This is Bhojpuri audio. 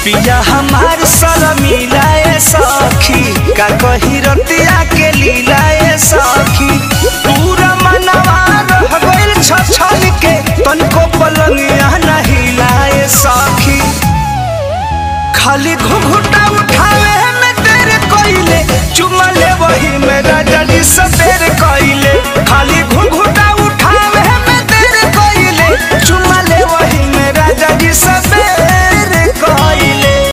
पिया हमार सर मिलाए सखी का कही रतिया के लीलाए सखी पूरा मनवा रह गइल छछन के तनको पलंगिया नहीं लाए सखी खाली घुघुटा उठावे में तेरे कोइले चुमा ले वही मेरा डडी सबेर